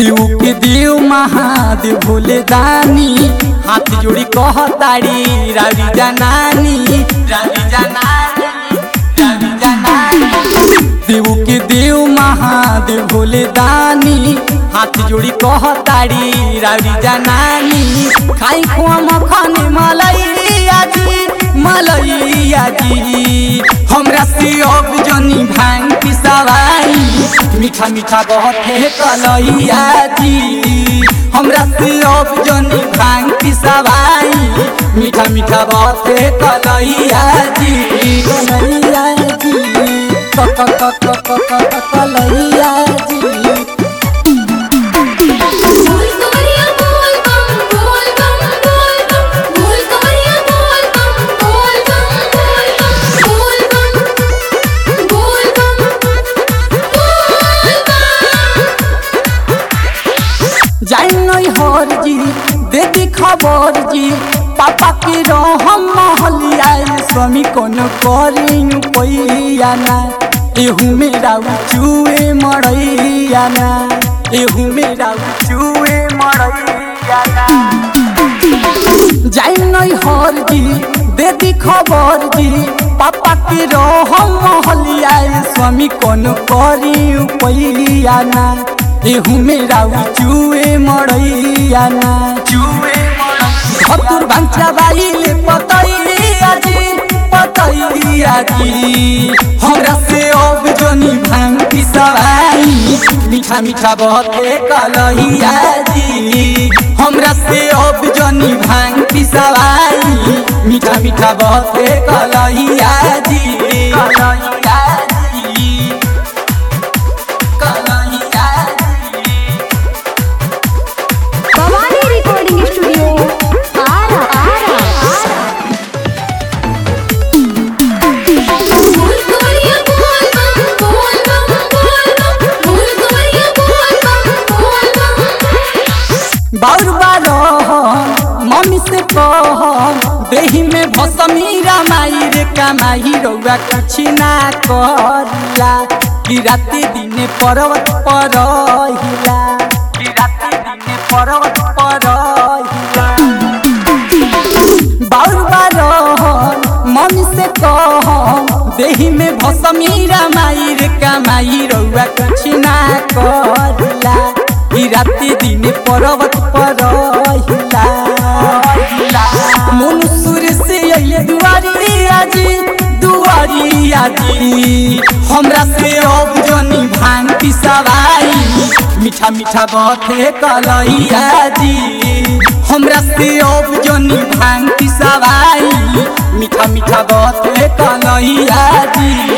देव के देव महादेव भोले दानी हाथ जोड़ी कहताड़ी रावी जनानी रावी जनानी रावी जनानी देव के देव महादेव भोले दानी हाथ जोड़ी कहताड़ी रावी जनानी खाई खुआ मखन मलैया जी मलैया जी हमरा से अब जनी भांग पिसावाई मीठा मीठा बहुत है कलैया जी हमरा से अब जनी भांग पिसावाई मीठा मीठा बहुत है कलैया जी कलैया जी क क क क क क क कलैया जी बोल कवरिया बोल बम बोल बम बोल बम बोल कवरिया बोल बम बोल बम बोल बम बोल बम बोल बम जाई नहीं हर जी दे दी खबर जी पापा के रहम महलिया स्वामी कौन करी पैया ना एहू मेरा चूए मरैया ना एहू मेरा चूए मरैया ना जाई नहीं हर जी दे दी खबर जी पापा के रहम महलिया स्वामी कौन करी पैया ना एहू मेरा चूए मरैया ना चूए धतुर भांचा बाइले पतैया जी पतैया जी हमरा से अब जनी भांग पिसवाई मीठा मीठा बहते कलहिया जी हमरा से अब जनी भांग पिसवाई मीठा मीठा बहते कलहिया जी कलहिया जी कलहिया जी भवानी रिकॉर्डिंग स्टूडियो आरा आरा बोल कवरिया बोल बम बोल बम बोल बम बोल कवरिया बोल बम बोल बम बाउर बारह मम्मी से कह देही में भसमी रामाई रे कमाई रउआ कुछ ना करला कि राति दिने पर्वत पर हिला कि राति दिने पर्वत पर हिला बाउर बारह मम्मी से कह देही में भसमी रामाई रे कमाई रउआ कुछ ना करला ई राति दिन पर्वत पर हिला मनुष्य से अइले दुआरी आजी दुआरी आजी हमरा से अब जनी भांग पिसवाई मीठा मीठा बथे कलैया जी हमरा से अब जनी भांग पिसवाई मीठा मीठा बथे कलैया जी